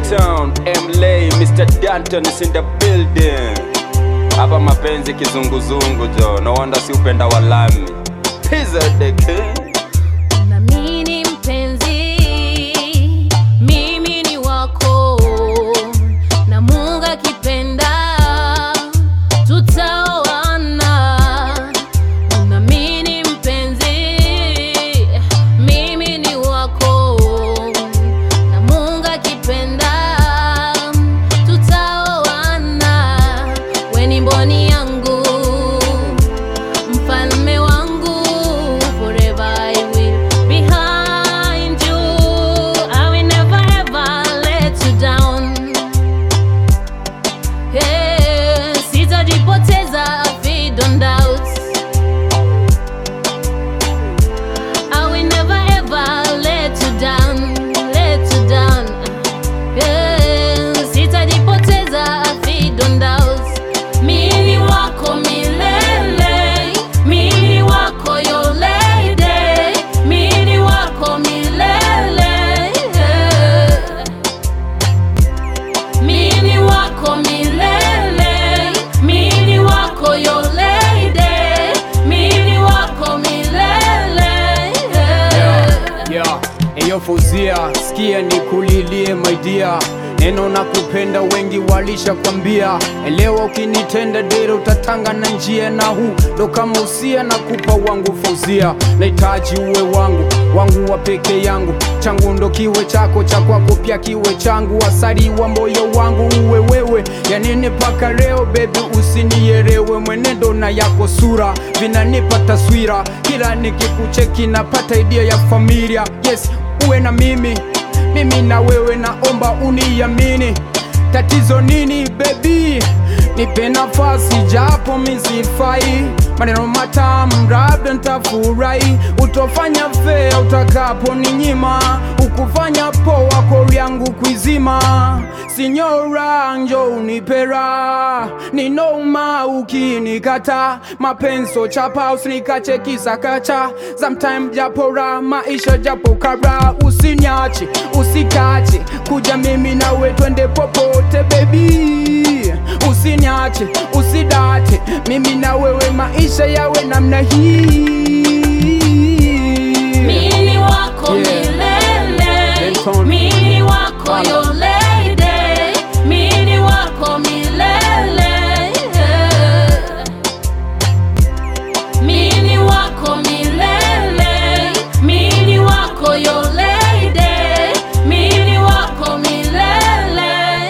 K-Town, MLA, Mr. Danton is in the building. Hapa mapenzi kizunguzungu jo, no wonder si upenda walami. Pizza the king. Namini mpenzi, mimi ni wako, na Mungu akipenda tutaoana. Namini mpenzi, mimi ni wako, na Mungu akipenda tutaoana. We ni mboni yangu mfalme wangu forever I will behind you I will never ever let you down hey, sitajipoteza feed on doubts I will never ever let you down let you down yeah, sitajipoteza feed on doubts mili wako milele mili wako your lady mili wako milele mili wako milele mili wako your lady mili wako milele Yeah, eyo Fauzia, sikia nikulilie my dear, neno na kupenda wengi walisha kwambia, elewa ukinitenda dere utatanga na njia, na huu ndo kama usia na kupa wangu Fauzia, nahitaji uwe wangu wangu wa peke yangu, changu ndo kiwe chako, cha kwako pia kiwe changu, asari wa moyo wangu uwe wewe, yanini paka leo baby, usinielewe mwenendo na yako sura vinanipa taswira, kila nikikucheki napata idea ya familia. Yes, uwe na mimi, mimi na wewe, naomba uniamini. Tatizo nini baby? Nipe nafasi japo misifai, maneno matamu labda ntafurahi, utofanya fea utakapo ninyima, ukufanya poa kori yangu kuizima. Sinyora njo unipera, ninoma ukinikata, mapenso chapa usinikache kisakacha, sometime japora maisha japo kabra, usiniache usikache, kuja mimi nawe twende popote baby, usiniache usidate, mimi na wewe maisha yawe namna hii. Mili wako Yeah. milele, Denton. mili wako Bana. your lady, mili wako milele, mili wako milele, mili wako your lady, mili wako milele.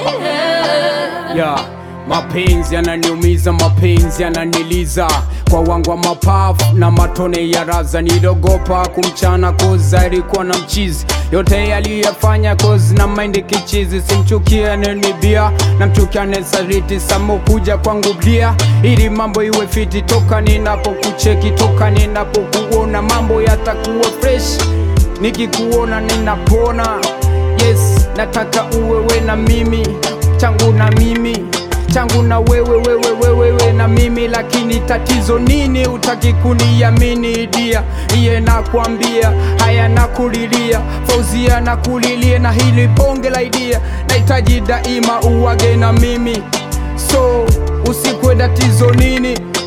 ya mapenzi yananiumiza, mapenzi yananiliza kwa wangu wa mapafu na matone ya raza. Niliogopa kumchana koza alikuwa na mchizi, yote yaliyafanya kozi na maindi kichizi. Simchukie anenibia na mchukia anesaliti, samo kuja kwangu blia ili mambo iwe fiti. Toka ninapokucheki, toka ninapokuona mambo yatakuwa fresh, nikikuona ninapona. Yes, nataka uwewe na mimi changu na mimi changu na wewe wewe wewe we na mimi, lakini tatizo nini? Utaki kuniamini dia iye nakwambia, haya nakulilia Fauzia nakulilia, na hili bonge la idia nahitaji daima uwage na mimi, so usikwe tatizo nini?